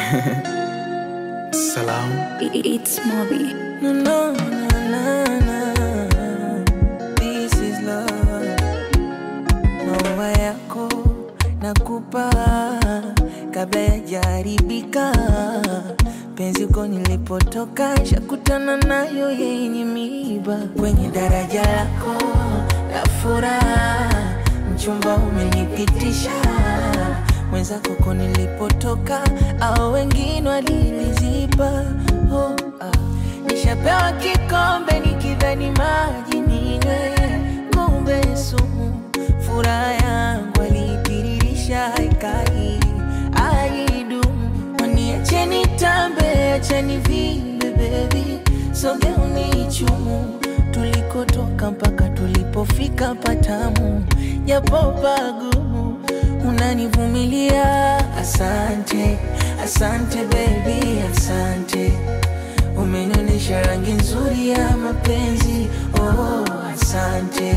Salam. It's Moby. No, no, no, no, no. This is love. Maua yako nakupa kabla yajaribika. Penzi uko nilipotoka, shakutana nayo yenye miiba. Kwenye daraja lako la furaha, mchumba umenipitisha mwenzako ko nilipotoka, au wengine waliniziba. Oh, ah. Nishapewa kikombe nikidhani maji ninywe, kumbe sumu. Furaha yangu alitiririsha haikai aidumu. Waniacheni tambe, acheni vimbe bebi, sogeuni chumu tulikotoka mpaka tulipofika patamu, japo pagumu unanivumilia. Asante, asante baby, asante umenionyesha rangi nzuri ya mapenzi. Oh, asante,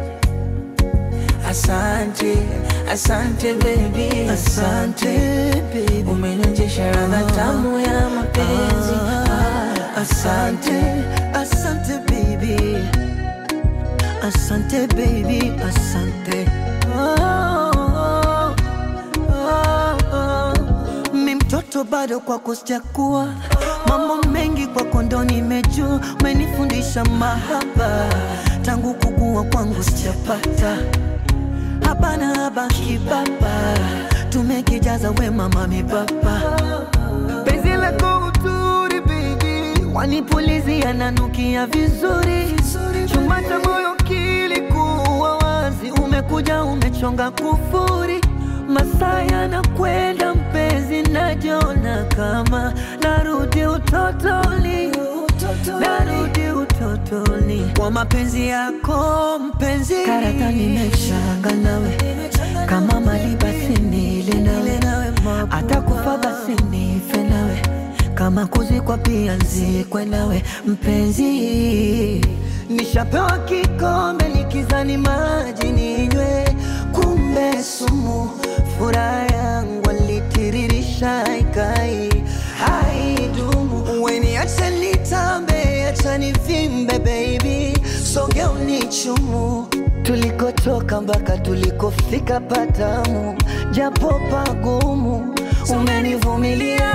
asante, asante baby, asante umenionyesha radha tamu ya mapenzi. Ah, asante. Asante baby, asante baby, asante. Oh, oh, oh, oh. Mi mtoto bado kwako sijakuwa, mambo mengi kwako ndo nimejua, umenifundisha mahaba tangu kukua kwangu sijapata hapana habaki baba, tumekijaza wema mami baba penzi lako uturi baby, wanipulizia nanukia vizuri, chumba cha moyo kilikuwa wazi, umekuja umechonga kufuri, masaa yanakwenda mpenzi, najona kama narudi utotoni, narudi utotoni kwa mapenzi yako mpenzi, karata nimeshanga nawe kama mali basi nile nawe, hata kufa basi nife nawe, kama kuzikwa pia nzikwe nawe mpenzi. Nishapewa kikombe nikizani maji ninywe, kumbe sumu. Furaha yangu alitiririsha ikai haidumu. Weniache nitambe, acha nivimbe baby, soge unichumu tulikotoka mpaka tulikofika patamu, japo pagumu, umenivumilia.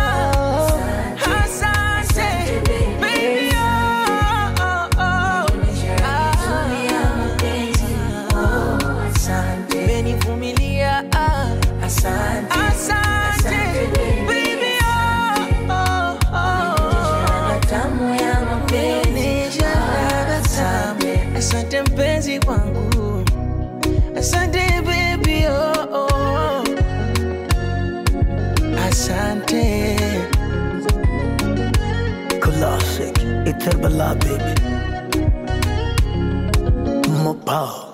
Asante, baby, oh, oh, oh. Asante, umenivumilia. Ah, Asante, asante, baby, oh, oh, oh. Tamu ya mapenzi, ladha tamu. Asante mpenzi wangu, asante baby, oh, oh. Asante. Classic, Eternal baby. More power.